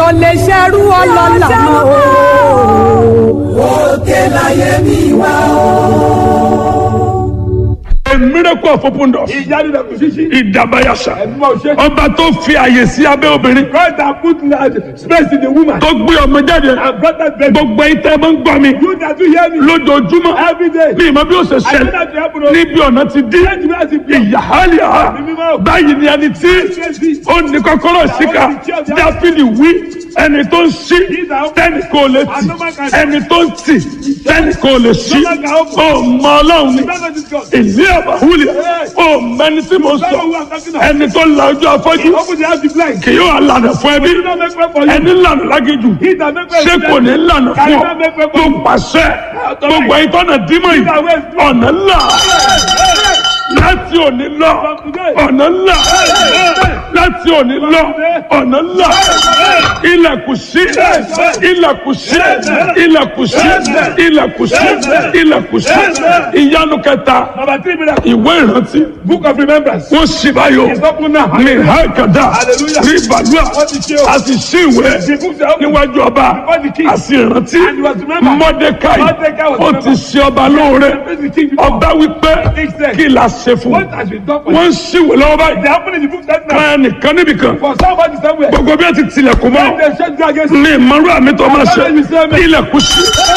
ò lè ṣerú ọlọ́lá mọ́ o. òkè láyé mi wá A miracle of open doors. ìyanu rẹ̀ kò ṣíṣí. Ìdàbàyàṣà. ẹ̀mọ́ ò ṣe. Ọba tó fi àyè sí abẹ́ obìnrin. God that put large space in the woman. Tó gbé ọmọ jáde. and brought that baby. Gbogbo ìtẹ́ máa ń gbọ́ mi. you that do hear me. Lójoojúmọ́. every day. Mi ìmọ̀ bí ó ṣe I know ṣẹlẹ̀. that you happen o. Níbi ọ̀nà ti dí. Let me ask you. Ìyàhálìá. Báyìí ni ẹni tí ó ní kọ́kọ́rọ́ síkà. Dáfídì wí ẹni tó ń ṣí tẹ́nì kò lè tì. Ẹni tó ń tì tẹ́nì kò lè ṣí. Ó mọ ọlọ́run ni. Ìlú àbáwúlẹ̀. Ó mẹni tí mo sọ. Ẹni tó la ojú afọ́jú. open the house the blind. Kì yóò lànà fún ẹbí. he don't make way for you. Ẹni lànà lágéjù. he that make way Ṣé kò ní lànà fún ọ? Tó pàṣẹ. Gbogbo ìtọ́nà dímọ̀ yìí. Ọ̀nà ńlá. Láti òní lọ. Ọ̀nà ńlá. Láti òní lọ. Ọ̀nà ńlá. Ilẹ̀kùn sí. Ilẹ̀kùn sí. Ilẹ̀kùn sí. Ilẹ̀kùn sí. Ilẹ̀kùn sí. Ìyanu kẹta. number three miracle. Ìwé ìrántí. book of remembrance. Wọ́n ṣì báyọ̀. it's open now. Mi hákàdá. Hallelujah. Rí ìbàdúrà. Wọ́n ti ṣe o. A sì ṣí ìwé the books are open. níwájú ọba. Before the king. A sì rántí. And he was remembered. Mọ́dékáì. Mordecai was Ó ti remembered. ṣe ọba lóore. Praise the king before. Ọba wípé King said, kí la ṣe fún what un. has been done for Wọ́n you. ń ṣíwèé lọ́wọ́ they báyìí. happen in the book that now. Kan nìkan níbìkan. for somebody somewhere. Gbogbo bí wọ́n ti tilẹ̀kùn when mọ́. they shut you against Ní ìmọ̀rú àmì tó máa ṣe. Ọlọ́run mi sẹ́ mi. Ilẹ̀kùn sí.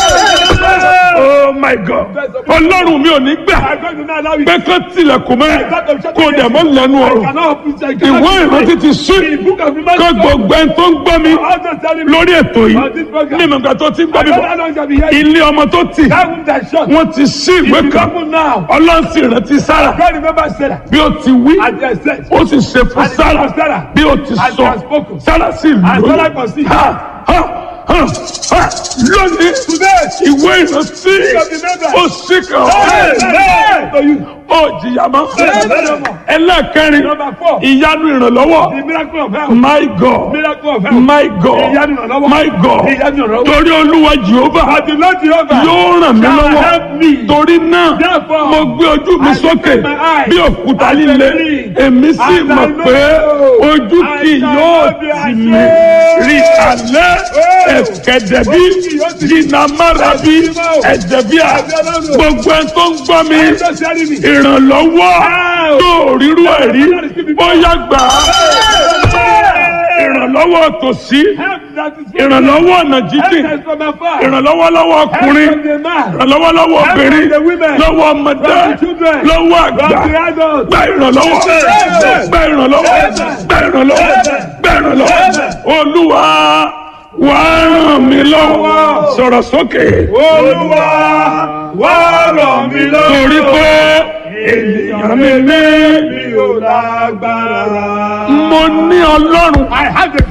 Oh my God. Ọlọ́run mi ò ní gbà I'm going to not allow it. pé kán tilẹ̀kùn mọ́. Kó o dẹ̀ mọ́ lẹ́nu I ọ̀rọ̀. cannot open it. I cannot Ìwé open it. ìrántí ti ṣí. The book of Kó remembrance. gbogbo ẹni tó ń gbọ́ mi I'm just telling you. lórí ètò On yìí. this program. Ní ìmọ̀gbà tó ti ń gbọ́ I mi don't bọ̀. know how long shall be here. Ilé ọmọ tó tì. That room that shut. Wọ́n ti ṣí ìwé It is kan. open now. Ọlọ́run sì rántí Sára. God remember Sarah. Bí ó ti wí. And they said. Ó sì ṣe fún And it Sára. was Sarah. Bí ó ti And sọ. they have spoken. Sára sì And lóyún. Sarah conceived. Ha ha ha ha lónìí. Today. Ìwé ìrántí. of remembrance. Ó sì kàn. Hey, to you. Ó jìyà mọ́. Hey. Ẹlẹ́ẹ̀kẹrin. Number four. Ìyanu ìrànlọ́wọ́. The miracle of health. My God. Miracle of health. My God. Ìyanu ìrànlọ́wọ́. My God. Ìyanu ìrànlọ́wọ́. Torí Olúwa Jehova But the Lord Jehovah. yóò ràn mí shall lọ́wọ́. help me. Torí náà, Therefore, mo gbé ojú mi I sókè lift my eyes bí òkúta and líle. believe. Èmi sì And I mọ̀ know pé ojú I kì shall yóò not be tì mí. ashamed. Rí alẹ́ Oh. ẹ̀kẹ́dẹ̀ bí Ojú kì yóò tì mí. jìnnà mára bí ẹ̀jẹ̀ bí à. Gbogbo ẹ̀ tó ń gbọ́ mi I'm just telling me. ìrànlọ́wọ́ Ow. tó rírú ẹ̀ rí bóyá gbà á. Ìrànlọ́wọ́ tòsí, Help that is from ìrànlọ́wọ́ ọ̀nà Help jíjìn, that is from afar. ìrànlọ́wọ́ lọ́wọ́ Help ọkùnrin, from the man. ìrànlọ́wọ́ lọ́wọ́ obìnrin, from the women. lọ́wọ́ ọmọdé, From the children. lọ́wọ́ From àgbà. the adults. Gba ìrànlọ́wọ́, gba ìrànlọ́wọ́, gba ìrànlọ́wọ́, gba ìrànlọ́wọ́. Olúwa wà á ràn mí lọ́wọ́. Sọ̀rọ̀ sókè. Olúwa wá ràn mí lọ́wọ́. Torí pé ènìyàn mi ní mi ò lágbára. mo ní Ọlọ́run. I have the